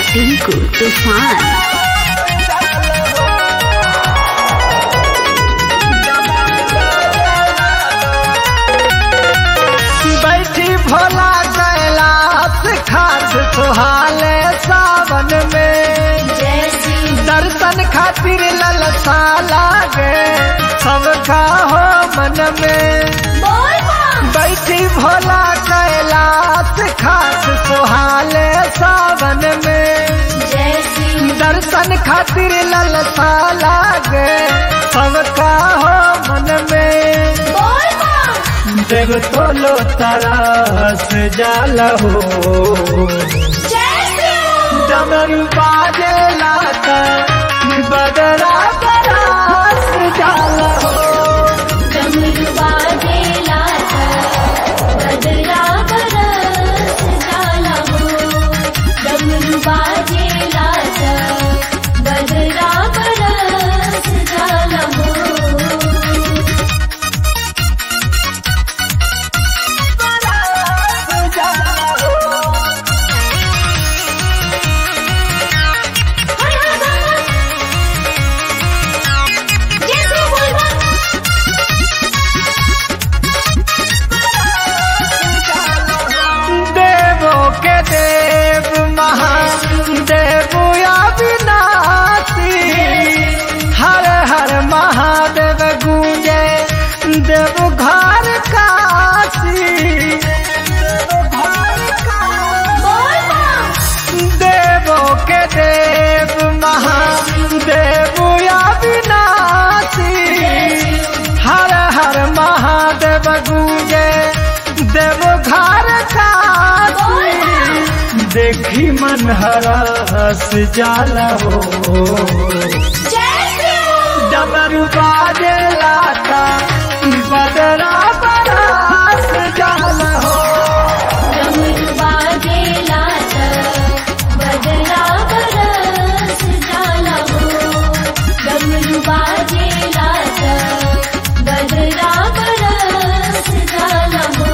टिंकू तूफान बैठी भोला कैलाश खाट सुहाले सावन में दर्शन खातिर ललसा लागे सबका हो मन में बैठी भोला कैलाश खाट सुहाले सावन में दर्शन खातिर ललसा लागे सबका हो मन में देव तोलो तरस जाल हो डमरू बाजे लाता बदरा बरास जाल हो बदरा बरस जाला हो देवों के देव महादेव अविनाशी हर हर महादेव गूंजे देव घर काशी देवों के देव महादेव अविनाशी हर हर महादेव गूंजे देव घर काशी देखी मन हरस जाला हो डमरू बाजे लाता बदरा बरास जाला हो बदरा बरस जाला हो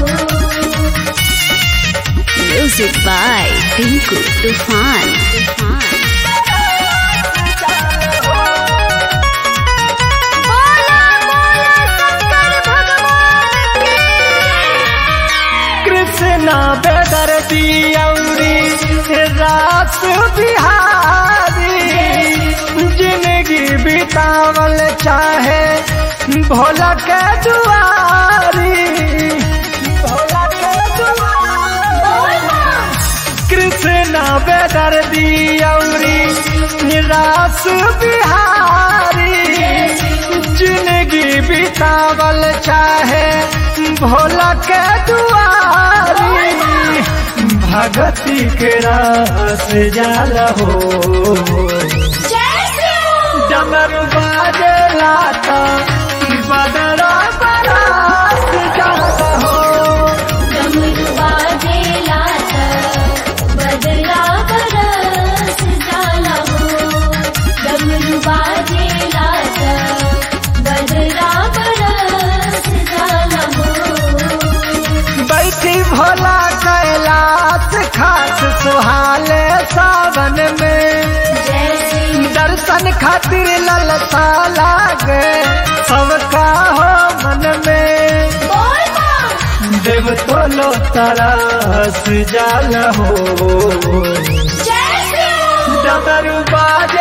म्यूजिक बाय टिंकू तूफान कृष्णा बेदर दियौरी रास बिहारी जिंदगी बितावल चाहे भोला के दुआरी भोला के दुआरी कृष्णा बेदर दियौरी निराश बिहारी जिंदगी बितावल चाहे भोला के दुआरी भगती के रास जाला हो डमरू बाजे लाता बदरा बरास जाला हो बदला बरस जाला हो डमरू बाजे लाता बदला बरस जाला हो बैठी भोला कैलाश खाट सुहाले सावन में दर्शन खातिर ललसा लागे सबका हो मन में देव तोलो तरस जाल हो डमरू बाज